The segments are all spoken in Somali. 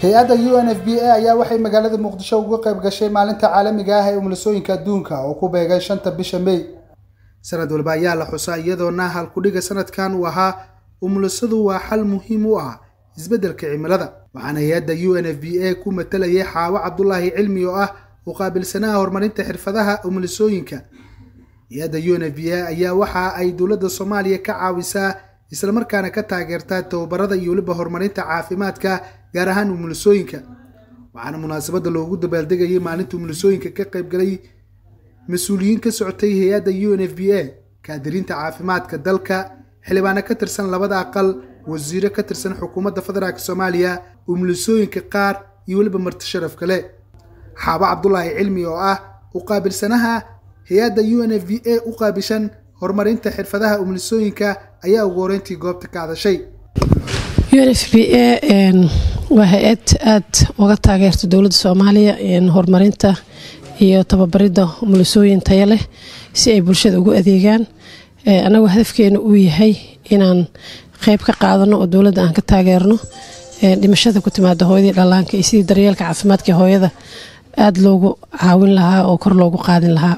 hay-adda u n f b a ayaa waxay magaalada muqdisho uga qayb gashay maalinta caalamiga ah ee umulisooyinka adduunka oo ku beegay shanta bisha may sanad walba ayaa la xusaa iyadoona halkudhiga sanadkan uu ahaa umulisadu waa xal muhiim u ah isbeddelka cimilada waxaana hay-adda u n f b a ku matalayay xaawo cabdulaahi cilmi oo ah u qaabilsanaha horumarinta xirfadaha umulisooyinka hay-adda u n f b a ayaa waxa ay dowladda soomaaliya ka caawisaa islamarkaana ka taageertaa tababarada iyo weliba horumarinta caafimaadka gaar ahaan umulisooyinka waxaana munaasabadda loogu dabaaldegayay maalinta umulisooyinka ka qaybgalay mas-uuliyiin ka socotay hay-adda u n f b a kaadiriinta caafimaadka dalka xildhibaano ka tirsan labada aqal wasiiro ka tirsan xukuumadda federaalk soomaaliya umulisooyinka qaar iyo weliba marti sharaf kale xaabo cabdulaahi cilmi oo ah u qaabilsanaha hay-adda u n f b a u qaabishan horumarinta xirfadaha umulisooyinka ayaa ugu horeyntii goobta ka hadashay u n f b a waa hay-ad aada uga taageerta dowladda soomaaliya horumarinta iyo tababaridda umulisooyin taya leh si ay bulshada ugu adeegaan annagu hadafkeena uu yahay inaan qeyb ka qaadano oo dowladda aan ka taageerno dhimashada ku timaada hooyadii dhallaanka iyo sidii daryeelka caafimaadka hooyada aada loogu caawin lahaa oo kor loogu qaadin lahaa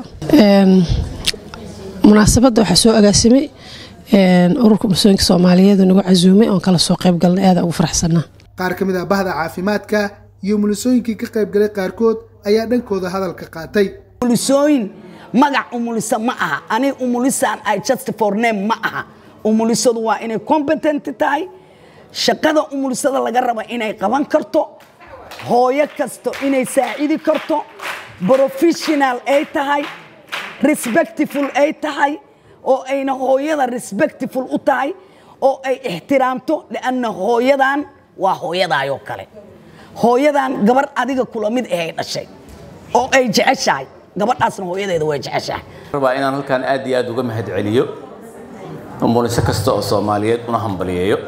munaasabadda waxaa soo agaasimay ururka umulisooyinka soomaaliyeed nagu casuumay oon kala soo qayb galnay aada ugu faraxsanaa qaar ka mid ah bahda caafimaadka iyo umulisooyinkii ka qaybgalay qaarkood ayaa dhankooda hadalka qaatay umulisooyin magac umulisa ma aha ani umulisaan ay just for name ma aha umulisadu waa inay competent tahay shaqada umulisada laga raba inay qaban karto hooyo kasto inay saacidi karto professional ay tahay respectful ay tahay oo ayna hooyada respectful u tahay oo ay ixtiraamto lianna hooyadan waa hooyadaayoo kale hooyadan gabar adiga kula mid ahay dhashay oo ay jeceshahay gabadhaasna hooyadeeda way jeceshahay rabaa inaan halkaan aad iyo aad uga mahad celiyo umuliso kasta oo soomaaliyeed una hambaliyeeyo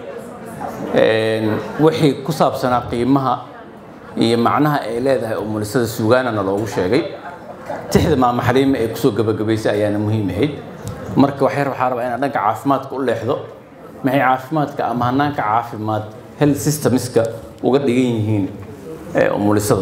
wixii ku saabsanaa qiimaha iyo macnaha ay leedahay umulisada suugaanana loogu sheegay tixda maama xaliime ee kusoo gabagabaysay ayaana muhiim ahayd marka waxyar waxaa rabaa inaan dhanka caafimaadka u leexdo maxay caafimaadka ama hanaanka caafimaad health systemska uga dhigan yihiin umulisada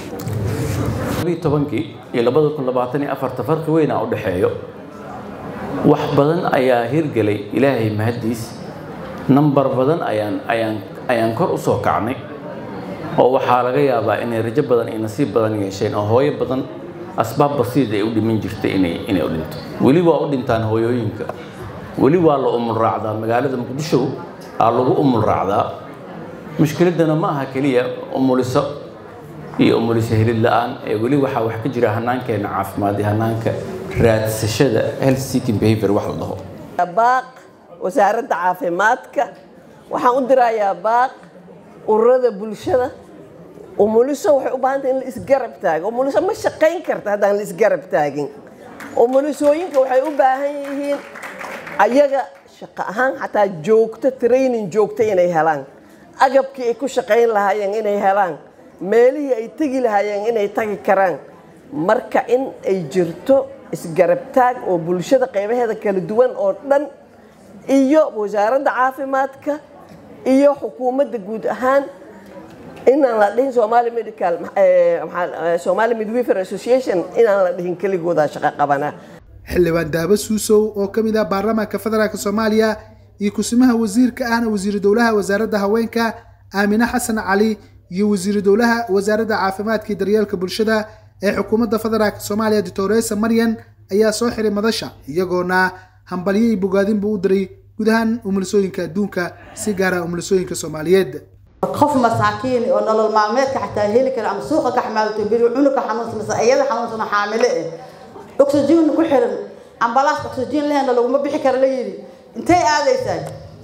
tobankii iyo labada kun labaatan iyo afarta farqi weynaa u dhexeeyo wax badan ayaa hirgelay ilaahay mahaddiis nambar badan ayaan ayaan ayaan kor u soo kacnay oo waxaa laga yaabaa inay rajo badan iyo nasiib badan yeesheen oo hooyo badan asbaab basiid ay u dhiman jirtay inay inay u dhinto weli waa u dhintaan hooyooyinka weli waa la umul raacdaa magaalada muqdisho aa lagu umul raacdaa mushkiladana ma aha keliya umuliso iyo umuliso helid la-aan ee weli waxaa wax ka jira hanaankeena caafimaad iyo hanaanka raadsashada health seeking behavior wax la dhaho baaq wasaaradda caafimaadka waxaan u dirayaa baaq ururada bulshada umuliso waxay u baahantay in la isgarab taago umuliso ma shaqayn karta haddaan la isgarab taagin umulisooyinka waxay u baahan yihiin ayaga shaqo ahaan xataa joogto training joogta inay helaan agabkii ay ku shaqayn lahaayeen inay helaan meelihii ay tegi lahaayeen inay tagi karaan marka in ay jirto isgarab taag oo bulshada qaybaheeda kala duwan oo dhan iyo wasaaradda caafimaadka iyo xukuumadda guud ahaan inaan la dhihin somali medical somali midwifer association inaan la dhihin keligooda shaqo qabana xildhibaan daabo suusow oo ka mid ah baarlamaanka federaalk soomaaliya iyo kusimaha wasiirka ahna wasiiru dowlaha wasaaradda haweenka aamine xasan cali iyo wasiiru dowlaha wasaaradda caafimaadka iyo daryeelka bulshada ee xukuumadda federaalk soomaaliya doctoresa maryan ayaa soo xiray madasha iyagoona hambalyay bogaadinbuu u diray guud ahaan umulisooyinka adduunka si gaara umulisooyinka soomaaliyeed qof masaakiin oo nolol maalmeedka xataa heli kara ama suuqa ka xamaalato beri cunuga xanuunsan mise iyada xanuunsan xaamile eh oxygen ku xiran ambalaas oxygen lehna laguma bixi kara la yidhi intay aadaysaa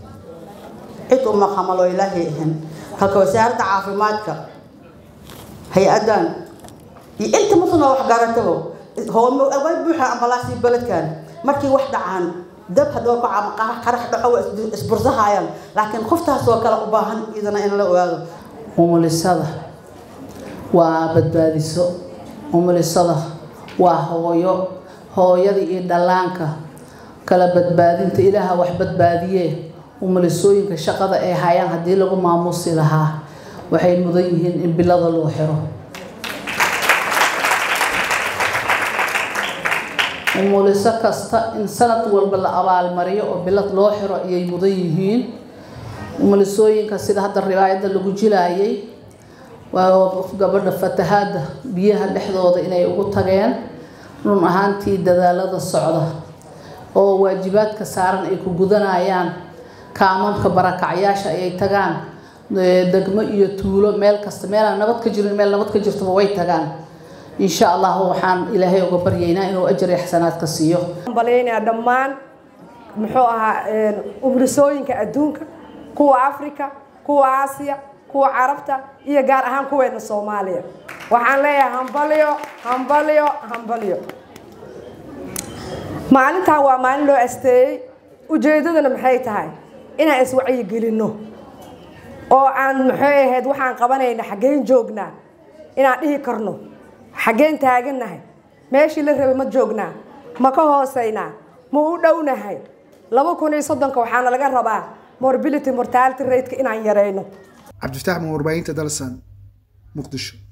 cid uma xamalo ilaahay ahan halka wasaaradda caafimaadka hay-adan iyo inta musuna wax garatabo way buuxa ambalaasii beledkan markii wax dhacaan dab haddoo kaco ama qarax dhaco waa isbursahayaan laakiin qoftaasoo kale u baahan idana in la ogaado umulisada waa badbaadiso umulisada waa hooyo hooyada iyo dhallaanka kala badbaadinta ilaaha wax badbaadiyee umulisooyinka shaqada ay hayaan haddii lagu maamusi lahaa waxay mudan yihiin in bilada loo xiro umuliso kasta in sanad walba la abaalmariyo oo bilad loo xiro ayay mudan yihiin umulisooyinka sida hadda riwaayadda lagu jilaayay waa gabadha fatahaadda biyaha dhexdooda inay ugu tageen run ahaantii dadaalada socda oo waajibaadka saaran ay ku gudanayaan kaamamka barakacyaasha ayay tagaan degmo iyo tuulo meel kasta meelaan nabad ka jirin meel nabad ka jirtaba way tagaan insha allah waxaan ilaahay uga baryaynaa inuu ajar iyo xasanaadka siiyo balaynaa dhammaan muxuu ahaa umulisooyinka adduunka kuwa africa kuwa aasiya kuwa carabta iyo gaar ahaan kuweena soomaaliya waxaan leeyahay hambalyo hambalyo hambalyo maalintan waa maalin loo asteeyey ujeedadana maxay tahay inaan iswacyigelinno oo aan maxay ahayd waxaan qabanayna xaggeen joognaa inaan dhihi karno xaggeen taagannahay meeshii la rabay ma joognaa ma ka hoosaynaa ma u dhownahay laba kun iyo soddonka waxaana laga rabaa morbility mortality rateka inaan yarayno cabdifataax ma warbaahinta dalsan muqdisho